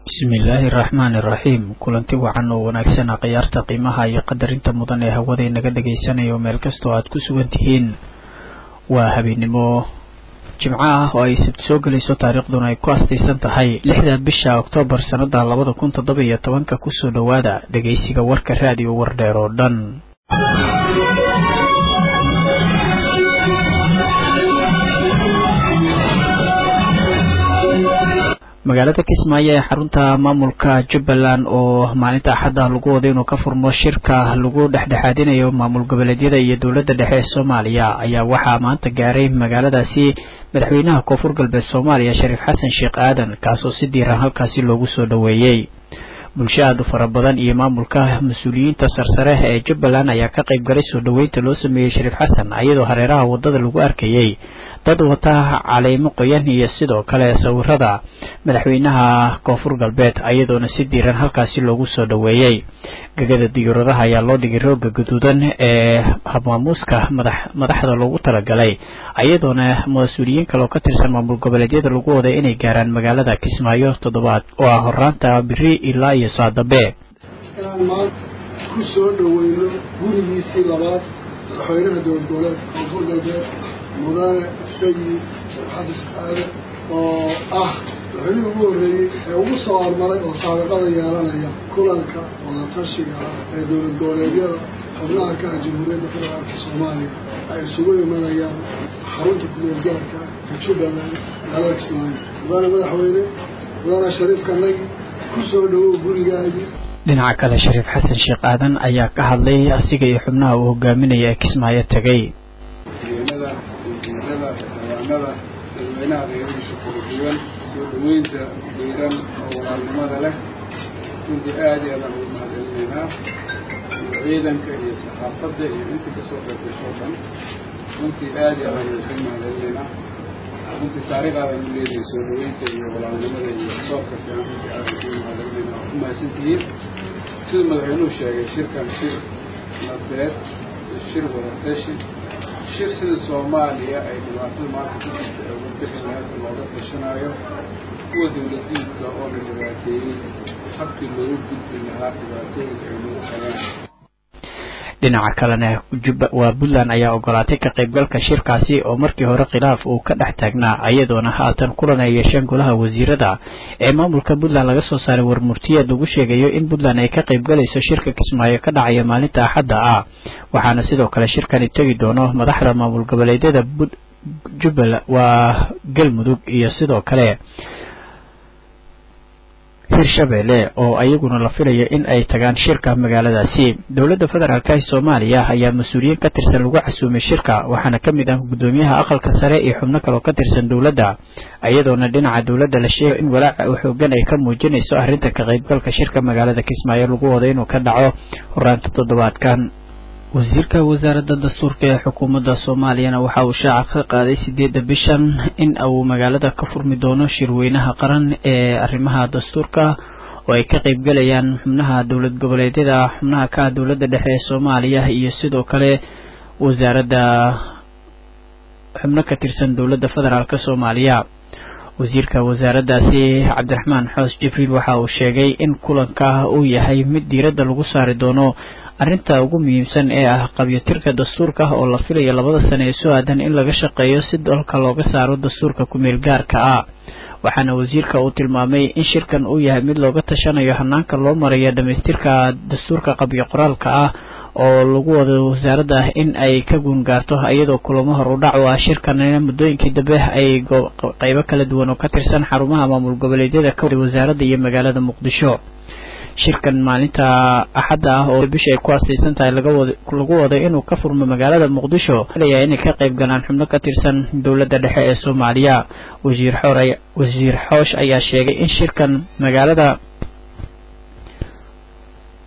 bismillaahi raxmaani iraxiim kulanti wacan oo wanaagsan khiyaarta qiimaha iyo qadarinta mudan ee hawada inaga dhagaysanayo meel kastoo aad ku sugan tihiin waa habeennimo jimco ah oo ay sabti soo gelayso taariikhduna ay ku astaysan tahay lixda bisha oktoobar sannada labada kun toddoba iyo tobanka kusoo dhowaada dhegaysiga warka raadiyo wardheer oo dhan magaalada kismaayo ee xarunta maamulka jubbaland oo maalinta axadda lagu wada inuu ka furmo shirka lagu dhexdhexaadinayo maamul goboleedyada iyo dowladda dhexe ee soomaaliya ayaa waxaa maanta gaaray magaaladaasi madaxweynaha koonfur galbeed soomaaliya shariif xasan sheekh aadan kaasoo si diiran halkaasi loogu soo dhoweeyey bulsho aada u fara badan iyo maamulka mas-uuliyiinta sarsare ee jubbaland ayaa ka qayb galay soo dhoweynta loo sameeyey shariif xasan iyadoo hareeraha waddada lagu arkayey dad wata caleymo qoyan iyo sidoo kale sawirada madaxweynaha koonfur galbeed iyadoona si diiran halkaasi loogu soo dhoweeyey gegada diyaaradaha ayaa loo dhigay rooga gaduudan ee habmaamuuska madaxda loogu talagalay iyadoona mas-uuliyiin kale oo ka tirsan maamul goboleedyada lagu waday inay gaaraan magaalada kismaayo toddobaad oo ah horaanta biri ilaa iyo saadabe inaan maanta ku soo dhoweyno gurigiisii labaad madaxweynaha dowlad goboleedka koonfur galbeed mudane sayid xasan aade oo ah madaxweynihii ugu horreeyey ee ugu soo hormaray oo saabiqada yeelanaya kulanka wadatashiga ah ee dowlad goboleedyada xubnaha ka ah jamhuuriyadda federaalka soomaaliya ay isugu imanayaan xarunta kumeel gaarka ee jubbaland magaalada kismaayo mudane madaxweyne mudane shariifkanagi ku soo dhowow gurigaagii dhinaca kale shariif xasan sheekh aadan ayaa ka hadlay asiga iyo xubnaha uu hogaaminaya ee kismaayo tegay madaxweynada wasiirada xildhibaanada dadweynaha reerihiisa kala duwan soo dhaweynta diiran oo walaalnimada leh runtii aada iyo aadaan ugu mahadcelinaynaa iyo ciidanka iyo saxaafadda iyo intii kasoo qaybgasho dhan runtii aada iyo aadaan ugu mahadcelinaynaa runtii taariikhaadaan u leedahay soo dhaweynta iyo walaalnimada iyo soobka fiican runtii aadaan ugu mahadcelinaynaa waa ku mahadsantihiin sida madaxweynuhu sheegay shirkan shir nabeed iyo shir wadateshi shir sida soomaaliya ay dhibaatada maanta ku jirta ee uga bixi lahayd looga tashanaayo kuwa dowladiidka oo la dhibaateeyey habkii loogu gudbi lahaa dhibaatooyinka ay nagu hayaan dhinaca kalena waa puntland ayaa ogolaatay ka qaybgalka shirkaasi oo markii hore khilaaf uu ka dhex taagnaa iyadoona haatan kulan ay yeesheen golaha wasiirada ee maamulka puntland laga soo saaray warmurtiyeed lagu sheegayo in puntland ay ka qaybgalayso shirka kismaayo ka dhacaya maalinta axadda ah waxaana sidoo kale shirkani tegi doono madaxda maamul goboleedyada jubbaland waa galmudug iyo sidoo kale hirshabeelle oo ayaguna la filayo in ay tagaan shirka magaaladaasi dowladda federaalk ee soomaaliya ayaa mas-uuliyiin ka tirsan lagu casuumay shirka waxaana ka mid ah guddoomiyaha aqalka sare iyo xubno kale oo ka tirsan dowladda iyadoona dhinaca dowladda la sheegay in walaaca xoogan ay ka muujinayso arrinta ka qaybgalka shirka magaalada kismaayo lagu wado inuu ka dhaco horaanta toddobaadkan wasiirka wasaaradda dastuurka ee xukuumadda soomaaliyana waxa uu shaaca ka qaaday sideedda bishan in uu magaalada ka furmi doono shirweynaha qaran ee arrimaha dastuurka oo ay ka qaybgalayaan xubnaha dowlad goboleedyada xubnaha ka ah dowladda dhexe ee soomaaliya iyo sidoo kale wasaaradda xubno ka tirsan dowladda federaalk soomaaliya wasiirka wasaaraddaasi cabdiraxmaan xoos jibriil waxa uu sheegay in kulanka uu yahay mid diiradda lagu saari doono arrinta ugu muhiimsan ee ah qabyotirka dastuurka oo la filayo labada sane ee soo aadan in laga shaqeeyo si dalka looga saaro dastuurka ku-meel gaarka ah waxaana wasiirka uu tilmaamay in shirkan uu yahay mid looga tashanayo hanaanka loo marayo dhamaystirka dastuurka qabyo qoraalka ah oo lagu wado wasaaradda in ay ka guungaarto iyadoo kulamo hor u dhac u ah shirkanina muddooyinkii dambe ay qeybo kala duwan oo ka tirsan xarumaha maamul goboleedyada ka waday wasaaradda iyo magaalada muqdisho shirkan maalinta axadda ah oo bisha ay ku asaysan tahay lagu waday inuu ka furmo magaalada muqdisho layaa inay ka qayb galaan xubno ka tirsan dowladda dhexe ee soomaaliya wasiir xoor wasiir xoosh ayaa sheegay in shirkan magaalada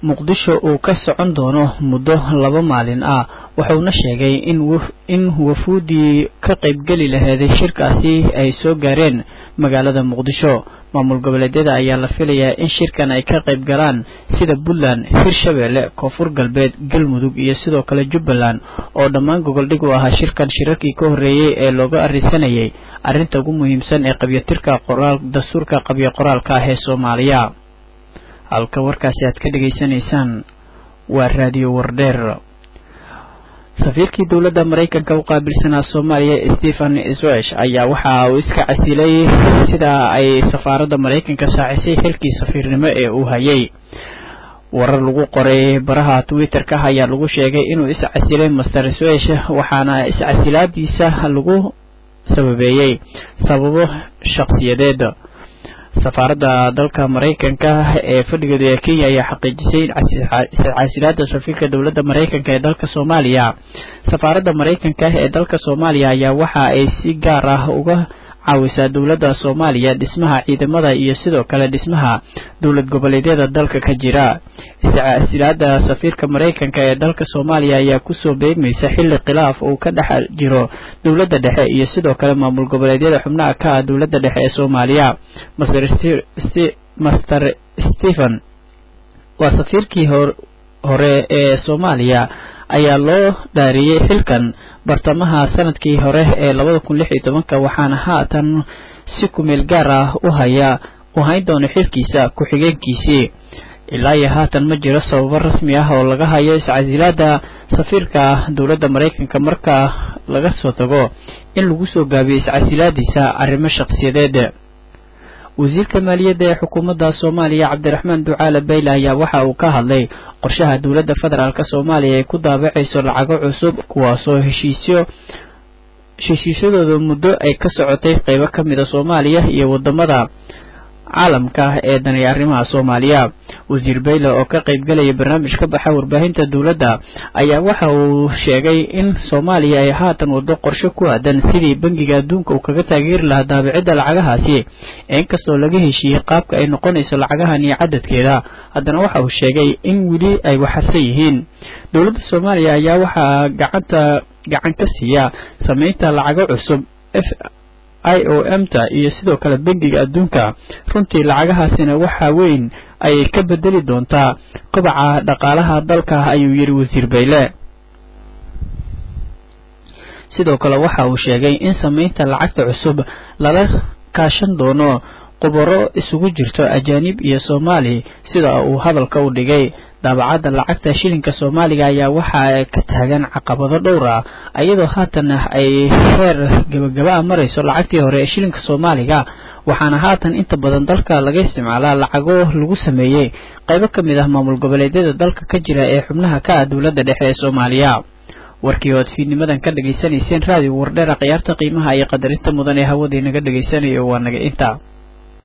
muqdisho uu ka socon doono muddo laba maalin ah wuxuuna sheegay in in wafuudii ka qaybgeli laheeday shirkaasi ay soo gaareen magaalada muqdisho maamul goboleedyada ayaa la filayaa in shirkan ay ka qayb galaan sida puntland hirshabeelle koonfur galbeed galmudug iyo sidoo kale jubbaland oo dhammaan gogoldhig u ahaa shirkan shirarkii ka horreeyey ee looga arisanayay arrinta ugu muhiimsan ee qabyatirka qoraal dastuurka qabyo qoraalka ah ee soomaaliya halka warkaasi aad ka dhegaysanaysaan waa raadiyo wardheer safiirkii dowladda maraykanka u qaabilsanaa soomaaliya stephen swesh ayaa waxa uu iska casilay sida ay safaaradda maraykanka saacisay xilkii safiirnimo ee uu hayay warar lagu qoray baraha twitter-ka ayaa lagu sheegay inuu iscasilay master swesh waxaana iscasilaadiisa lagu sababeeyey sababo shakhsiyadeed safaaradda dalka maraykanka ee fadhigeedu ee kenya ayaa xaqiijisay iscasilaada safiirka dowladda maraykanka ee dalka soomaaliya safaaradda maraykanka ee dalka soomaaliya ayaa waxa ay si gaar ah uga caawisaa dowladda soomaaliya dhismaha ciidamada iyo sidoo kale dhismaha dowlad goboleedyada dalka ka jira iscasilaada safiirka maraykanka ee dalka soomaaliya ayaa kusoo beegmaysa xilli khilaaf uu ka dhex jiro dowladda dhexe iyo sidoo kale maamul goboleedyada xubnaha ka ah dowladda dhexe ee soomaaliya master stephen waa safiirkii hore ee soomaaliya ayaa loo dhaariyey xilkan bartamaha sanadkii hore ee labada kun lix iyo tobanka waxaana haatan si kumeel gaar ah u haya u hayn doono xilkiisa ku-xigeenkiisii ilaa iyo haatan ma jiro sababo rasmi ah oo laga hayo iscasilaada safiirka dowladda maraykanka marka laga soo tago in lagu soo gaabiyo iscasilaadiisa arrimo shakhsiyadeed wasiirka maaliyadda ee xukuumadda soomaaliya cabdiraxmaan ducaale bayle ayaa waxa uu ka hadlay qorshaha dowladda federaalk soomaaliya ay ku daabacayso lacago cusub kuwaasoo heshiisyo heshiisyadooda muddo ay ka socotay qeybo ka mida soomaaliya iyo wadamada caalamka ee danay arrimaha soomaaliya wasiir bayle oo ka qaybgalaya barnaamij ka baxa warbaahinta dowladda ayaa waxa uu sheegay in soomaaliya ay haatan wado qorshe ku aadan sidii bangiga adduunka uu kaga taageeri lahaa daabicidda lacagahaasi inkastoo laga heshiiyey qaabka ay noqonayso lacagahan iyo cadadkeeda haddana waxa uu sheegay in weli ay waxarsan yihiin dowladda soomaaliya ayaa waxaa gacanta gacan ka siiya sameynta lacago cusub i o m ta iyo sidoo kale bangiga adduunka runtii lacagahaasina waxaa weyn ayay ka bedeli doontaa kobaca dhaqaalaha dalka ayuu yidhi wasiir bayle sidoo kale waxa uu sheegay in sameynta lacagta cusub lala kaashan doono qubaro isugu jirto ajaanib iyo soomaali sida uu hadalka u dhigay daabacadda lacagta shilinka soomaaliga ayaa waxaa ka taagan caqabado dhowr ah iyadoo haatan ay heer gabagaba a marayso lacagtii hore ee shilinka soomaaliga waxaana haatan inta badan dalka laga isticmaalaa lacago lagu sameeyey qaybo ka mid ah maamul goboleedyada dalka ka jira ee xubnaha ka ah dowladda dhexe ee soomaaliya warkii ood fiidnimadan ka dhegaysanayseen raadiyo wardheera khiyaarta qiimaha iyo qadarinta mudan ee hawadii naga dhegaysanayo waa naga inta